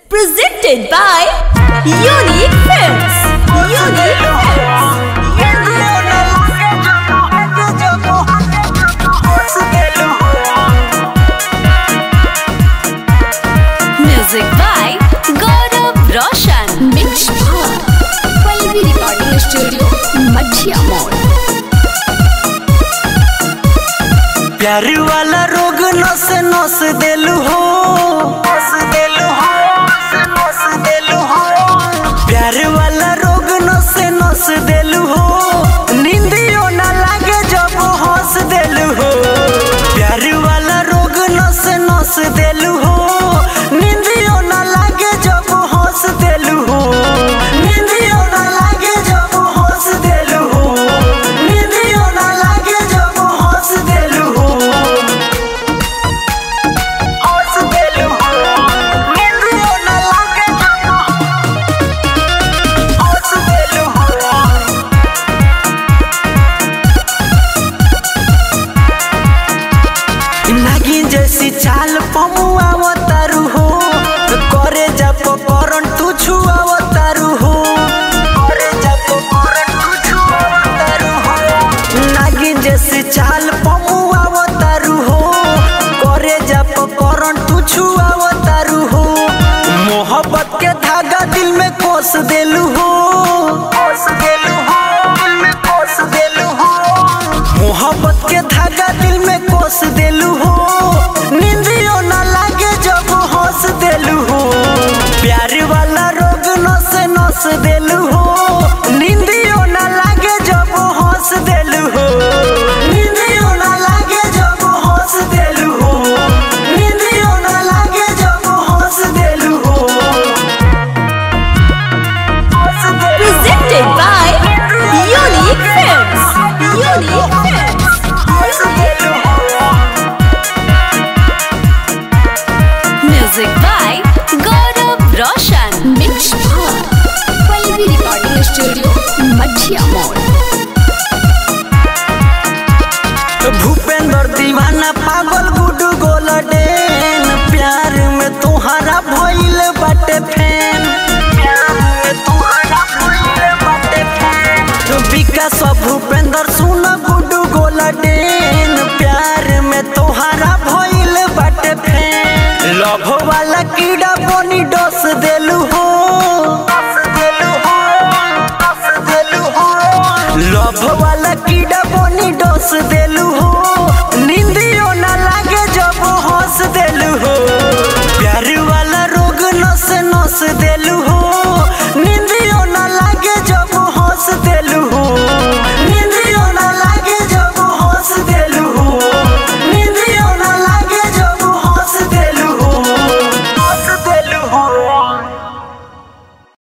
Presented by Unique Films. Unique Films. Music by Gaurav Roshan. Mixed by Pallavi Recording Studio, Madhya Mall. प्यार वाला रोग नस नस देलू हो नस देलू हो नस देलू हो प्यार वाला रोग नस नस देलू हो नींदियो ना लागे जब हंस देलू हो प्यार वाला रोग नस नस देलू हो नींदियो ना लागे जब हंस देलू हो नींदियो ना लागे जब हंस देलू हो नींदियो ना लागे जब हंस देलू हो हंस देलू हो नींदियो ना लागे जब हंस देलू हो नागिन जैसी चाल पमुआ तारू हो करे जब करंट तू छुआ तारू हो करे जब करंट तू छुआ तारू हो नागिन जैसी चाल पमुआ तारू हो करे जब करंट तू छुआ तारू हो मोहब्बत के धागा दिल में कोस देलू हो कोस देलू हो दिल में कोस देलू हो मोहब्बत के धागा दिल में कोस देलू हो नींदियो ना लागे जब हंस देलू हो प्यार वाला रोग नस नस देलू हो नींदियो ना लागे जब हंस देलू हो नींदियो ना लागे जब हंस देलू हो नींदियो ना लागे जब हंस देलू हो हंस देलू हो। Presented by Unique Films. Unique Films. Music by Gaurav Roshan. Mixed by Pallavi Recording Studio, Madhya Mall. Bhupendra दीवाना पागल गुडू गोलडेन प्यार में तुम्हारा भइल बाटे फैन प्यार में तुम्हारा भइल बाटे फैन विकास और भूपेंद्र सुन गुडू गोलडेन प्यार में तुम्हारा भइल बाटे फैन लव वाला कीड़ा बनी डोस देलू हो देलू हो देलू हो लव वाला कीड़ा बनी डोस देलू हो नींदियो ना लागे जब हंस देलू हो प्यार वाला रोग नस नस देलू